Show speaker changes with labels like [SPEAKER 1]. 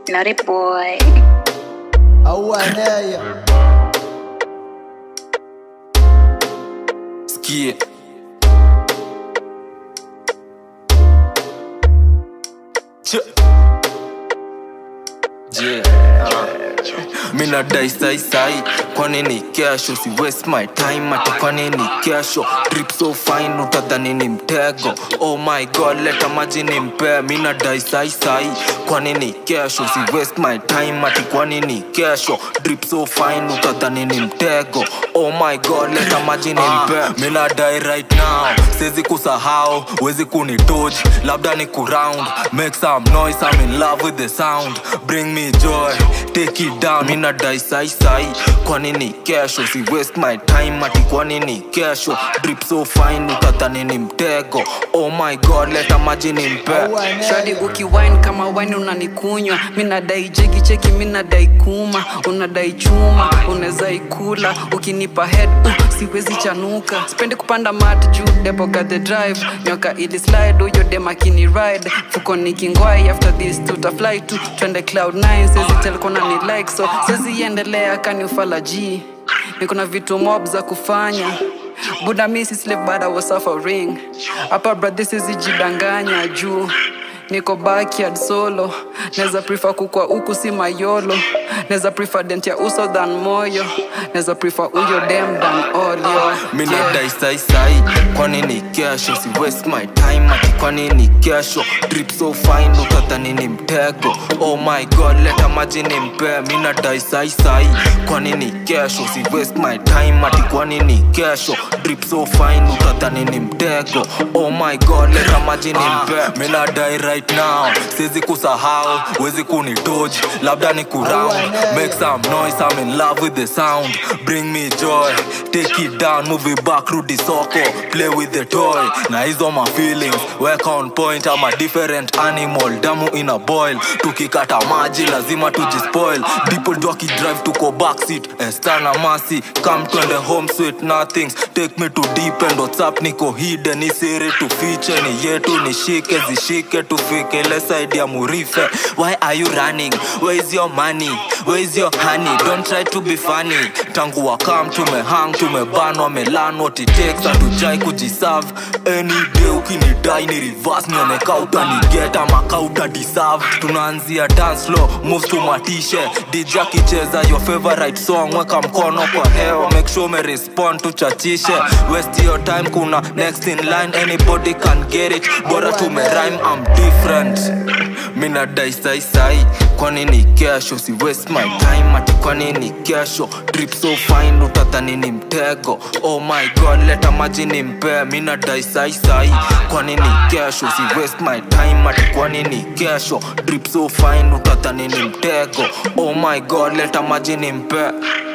[SPEAKER 1] Naughty boy.
[SPEAKER 2] au anaya
[SPEAKER 3] Sikie. Ch- Je, ah. Mi nadai sai sai kwa nini kesho si waste my time ati kwa nini kesho trip so fine utadhani ni mtego oh my god leta maji ni mpe mi nadai sai sai kwa nini kesho si waste my time ati kwa nini kesho drip so fine utadhani ni mtego oh my god leta maji ni mpe mi nadai right now siwezi kusahau wezi kunitoj labda ni kuround make some noise I'm in love with the sound bring me joy take it down mi nadai sai sai kwa nini kesho si waste my time ati kwa nini kesho drip so fine utadhani ni mtego oh my god leta maji ni mpe
[SPEAKER 2] au anaya
[SPEAKER 4] shadi ukiwine kama wine unanikunywa mi nadai jeki cheki mi nadai kuma unadai chuma unaweza ikula ukinipa head uh, siwezi chanuka spendi kupanda mat juu depo got the drive nyoka ili slide huyo demakini ride fuko nikingwai after this tutafly tu twende cloud 9 sezi telkona ni like so sezi endelea kani ufala g niko na vitu mob za kufanya buda mi si slave but I was suffering hapa brother sizijidanganya juu niko backyard solo neza prefer kukwa huku si mayolo neza prefer dent ya uso than moyo neza prefer uyo dem than olio
[SPEAKER 3] mi nadai sai sai kwa nini kesho si waste my time ati kwa nini kesho drip so fine utadhani ni mtego oh my god leta maji ni mpe mi nadai sai sai kwa nini kesho si waste my time ati kwa nini kesho drip so fine utadhani ni mtego oh my god leta maji ni mpe mi nadai right now siwezi kusahau wezi kunitoj labda ni kuround make some noise I'm in love with the sound bring me joy take it down move it back rudi soko play with the toy na hizo ma feelings work on point I'm a different animal damu ina boil tukikata maji lazima tujispoil people do drive tuko backseat estana masi come twende home sweet nothings take me to deep end what's up niko hidden isiri tufiche ni yetu nishike zishike tufike ile side ya murife why are you running where is your money where is your honey don't try to be funny tangu wakam tumehang tumebanwa melan what it takes hatujai kujiserve any day ukinidai ni reverse nioneka utanigeta maka utadiserve tunaanzia dance floor moves tumatishe dj akicheza your favorite song weka mkono kwa hewa make sure umerespond tuchachishe waste your time kuna next in line anybody can get it bora tumerime I'm different mi nadai sai sai kwa nini kesho si waste my time ati kwa nini kesho drip so fine utadhani ni mtego oh my god leta maji ni mpe mi nadai sai sai kwa nini kesho si waste my time ati kwa nini kesho drip so fine utadhani ni mtego oh my god leta maji ni mpe